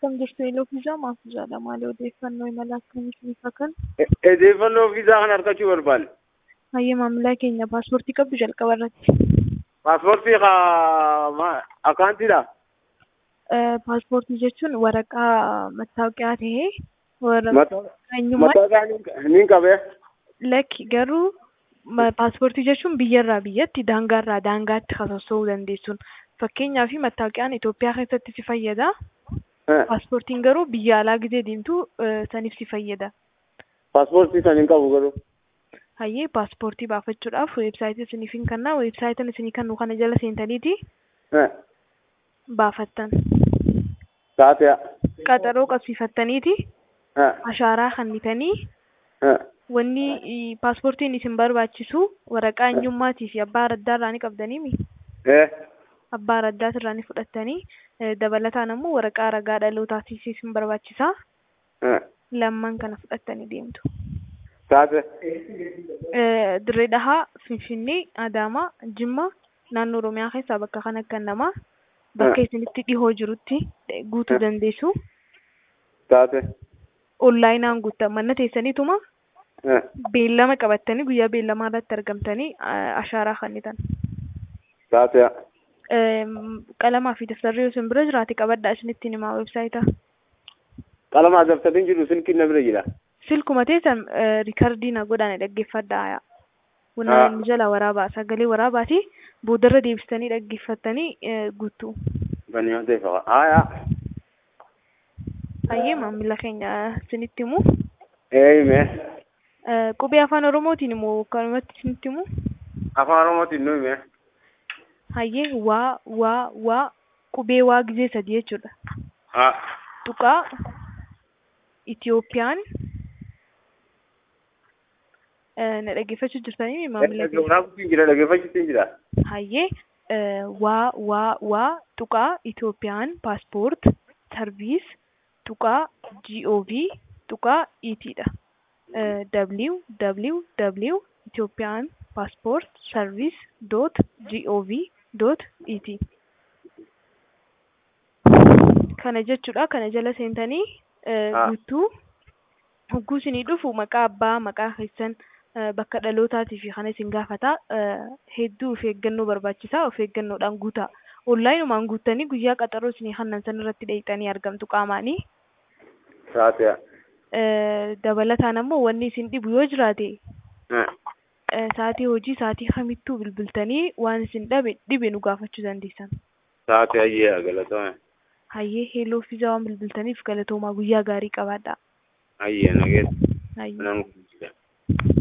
Akkam jirtu eeloo fiizaa maaf jaala maali odeeffannoo imala akkamiif ifa kan? Odeeffannoo viizaa kana argachuu barbaanne. Hayyee maamilaa keenya paaspoortii qabdu jalqaba irratti. Paaspoortii kaa akkaantiidha. Paaspoortii jechuun waraqaa mattaawoqiyaa ta'ee waraqaa eenyummaa Mataa niin qabee. lakki garuu ma- paaspoortii jechuun biyyarraa biyyatti daangaarraa daangaatti socho'uu dandeessuun fakkeenyaaf mattaawoqiyaan Itoophiyaa keessatti si fayyada. Paaspoortiin garuu biyya alaa gizee deemtu eh, saniif si fayyada. Paaspoortii san hin qabu garuu. Hayyee paaspoortii baafachuudhaaf weebsaayitii isiniif hin kennaa weebsaayitiin isinii kennu kana jala seentaniiti baafattan. Taatee. Qaxaroo qabsiifattaniiti ashaaraa kennitanii wanni i- paaspoortiin isin barbaachisu waraqaa eenyummaatii fi abbaa raddaarraa ni qabdaniimi. Abbaa raddaatirraa ni fudhattanii eh, dabalataan ammoo waraqaa ragaa dhalootaatiif isin barbaachisaa lamman kana fudhattanii deemtu. Taatee. Eh, Dirree Dhahaa, Finfinnee, Adaamaa, Jimmaa naannoo Oromiyaa keessaa bakka kan akka namaa bakka isinitti dhihoo jirutti eh, guutuu dandeessu. Taatee. Onlaayinaan guuttan manna teessaniituma beellama qabattanii guyyaa beellamaa irratti argamtanii eh, ashaaraa kennitan. Taatee. Em, Qalamaa fi daftarri yoo isin bira jiraate qabadhaa isinittiin himaa weebsaayitaa. Qalama dabtarri jiru sin kinna bira jira. Silkuma teessan eh, riikardii na godhaan dhaggeeffadhaa. Ah. Wannaan inni jala waraabaa sagalee waraabaati boodarra deebistanii dhaggeeffattanii eh, guutuu. Bani yoo ta'e fa'a. Aayaa. Hayyee maamila keenya isinitti himu. Eeyime. Eh, Qubee afaan Oromootiin immoo kanumatti isinitti himu. Afaan Oromootiin nu hime. Hayyee waa waa waa qubee waa gizee sadii jechuudha. Haa. Tuqaa Itiyoophiyaan eh, na dhaggeeffachuu jirtanii maamila keenya. Waraabuutiin jira dhaggeeffachuutiin jira. Hayyee eh, waa waa waa tuqaa Itiyoophiyaan paaspoort sarviis tuqaa gov tuqaa itidha. Eh, www Itiyoophiyaan paaspoort sarviis doot gov doot it kana jechuudha kana jala seentanii eh, Ah. guutuu hogguu isinii dhufu maqaa abbaa maqaa keessan eh, bakka dhalootaatii fi kana isin gaafata eh, hedduu of eeggannoo barbaachisaa of eeggannoodhaan guutaa onlaayinumaan guuttanii guyyaa qaxaroo isinii hannan san irratti dheeyxanii argamtu qaamaanii Taatee. Eh, dabalataan ammoo wanni isin dhibu yoo jiraate eh, sa'atii hojii sa'atii kamittuu bilbiltanii waan isin dhabe dhibe nu gaafachuu dandeessan. Taatee ayyee galatoomaa. Hayyee heeloo fiizaa waan bilbiltaniif galatoomaa guyyaa gaarii qabaadhaa. Ayyee nageessa. Hayyee. Nan